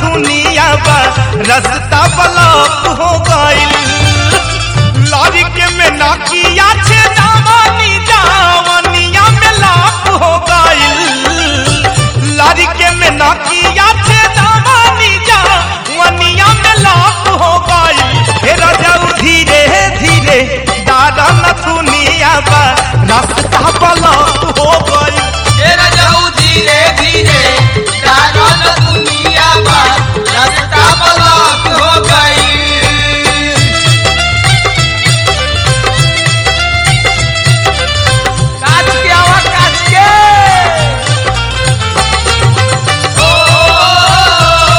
नथुनिया बा रास्ता ब्लॉक हो गइल लॉरी के में नाकिया छे दावानी जावनिया में लाप हो गइल लॉरी के में नाकिया छे दावानी जावनिया में लाप हो गइल हे राजाऊ धीरे धीरे दादा नथुनिया बा रास्ता ब्लॉक हो गइल तेरा जाऊ धीरे धीरे जागल दुनिया बा रास्ता ब्लॉक हो गई काच के आवा काच के ओ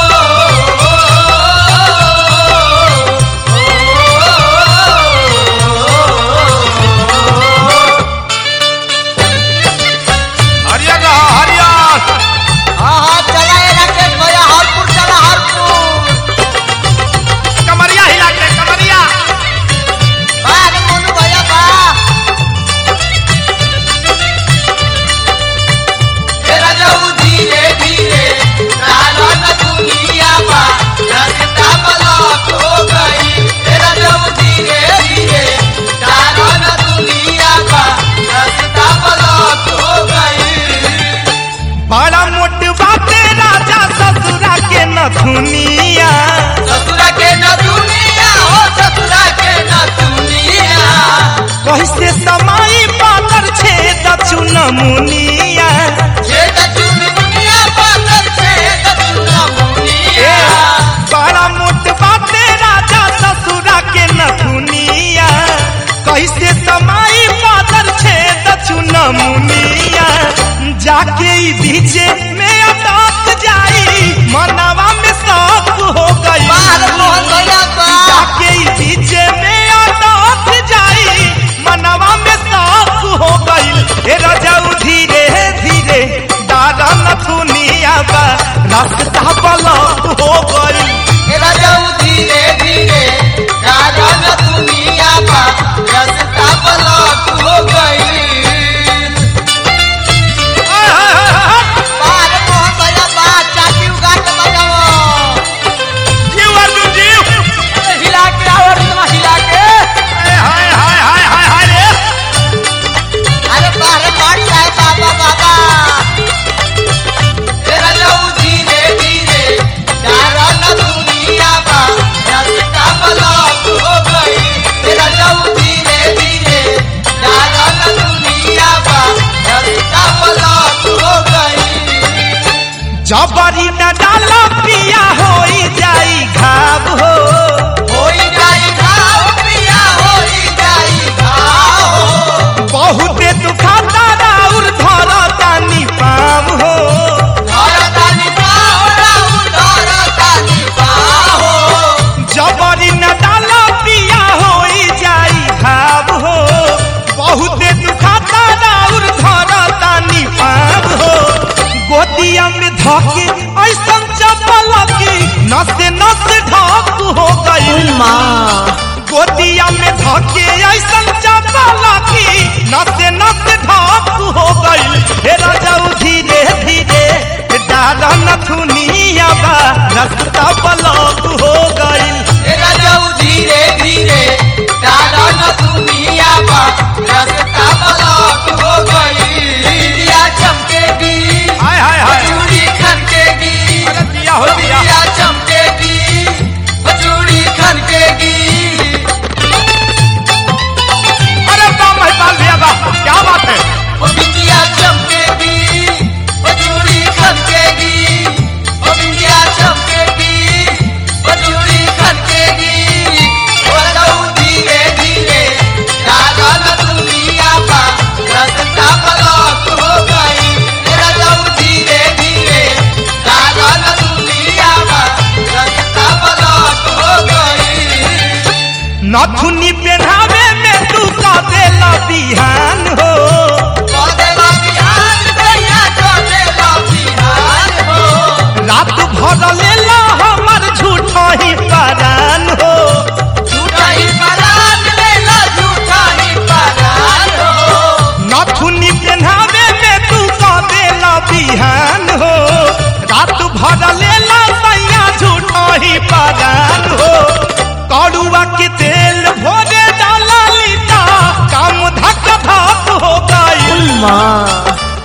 हरियर रहा हरियर हाँ हाँ चला ये राकेश भैया हरपुर चला हरपुर कमरिया हिला के कमरिया बाहर मोनू भैया बा तेरा जाऊ धीरे धीरे जागल दुनिया बा रास्ता ब्लॉक हो गई तेरा जाऊ धीरे धीरे जागल दुनिया बा रास्ता ब्लॉक हो गई बड़ा मोट बाटे राजा ससुरा के नथुनिया ससुरा के न दुनिया हो ससुरा के न दुनिया कैसे समाई पातर छे दक्षुण मुनिया छे दचुन दुनिया पातर छे दचुन मुनिया बड़ा मोट बाटे राजा ससुरा के नथुनिया कैसे समाई पातर छे दक्षुण मुनिया जाके ई बीचे में अटक जाई मनवा में शौक हो गई बाहर मोहन भैया बा जाके ई बीचे में अटक जाई मनवा में शौक हो गइल हे रजाऊ धीरे धीरे दादा नथुनिया बा रास्ता ब्लॉक हो गइल तेरा जाऊ धीरे धीरे जागल दुनिया बा रास्ता ब्लॉक हो गई बाहर मोहन भैया बा चाची उगा के बजाओ जीव अर्जुन जीव हिला के आओ रिदमा हिला के हाय हाय हाय हाय हाय रे अरे बाहर मार जाए बाबा बाबा तेरा जाऊ धीरे धीरे जागल दुनिया बा रास्ता ब्लॉक हो गई तेरा जाऊ धीरे धीरे जागल दुनिया बा रास्ता ब्लॉक हो गई जबरी न डाला पिया होई जाई घाव हो होई जाई घाव पिया होई जाई घाव बहुते दुखाता राउर धरतानी पाव हो धरतानी पाव राउ धरतानी पाव जबरी न डाला पिया होई जाई घाव हो बहुते दुखाता राउर धरतानी पाव हो गोदिया में धके ऐसन चपल की नसे नसे ढक हो गई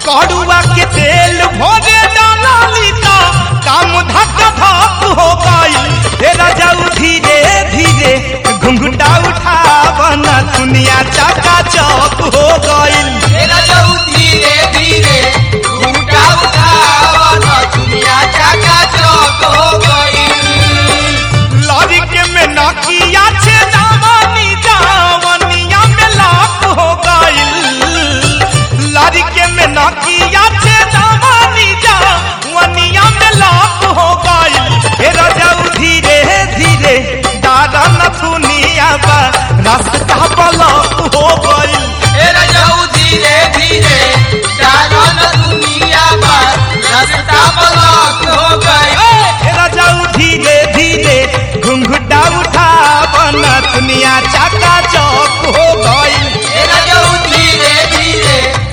कड़ुआ के तेल भोरे डाला लीता काम धक धक हो गई हे राजाऊ धीरे धीरे घुंघटा उठावन दुनिया चाका चौक हो गई तेरा जाऊ धीरे धीरे घूंघटा उठावन दुनिया चाका चौक हो गई लॉरी के में नकिया छे दावानी जावनिया में लाप हो गई लॉरी के में नकिया छे दावानी जावनिया में लाप हो गई हे राजाऊ धीरे धीरे दादा न सुनिया बा रास्ता ब्लॉक हो गई तेरा जाऊ धीरे धीरे डालन दुनिया पर रास्ता ब्लॉक हो गई तेरा जाऊ धीरे धीरे घुंघटा उठा बना दुनिया चाका चौक हो गई तेरा जाऊ धीरे धीरे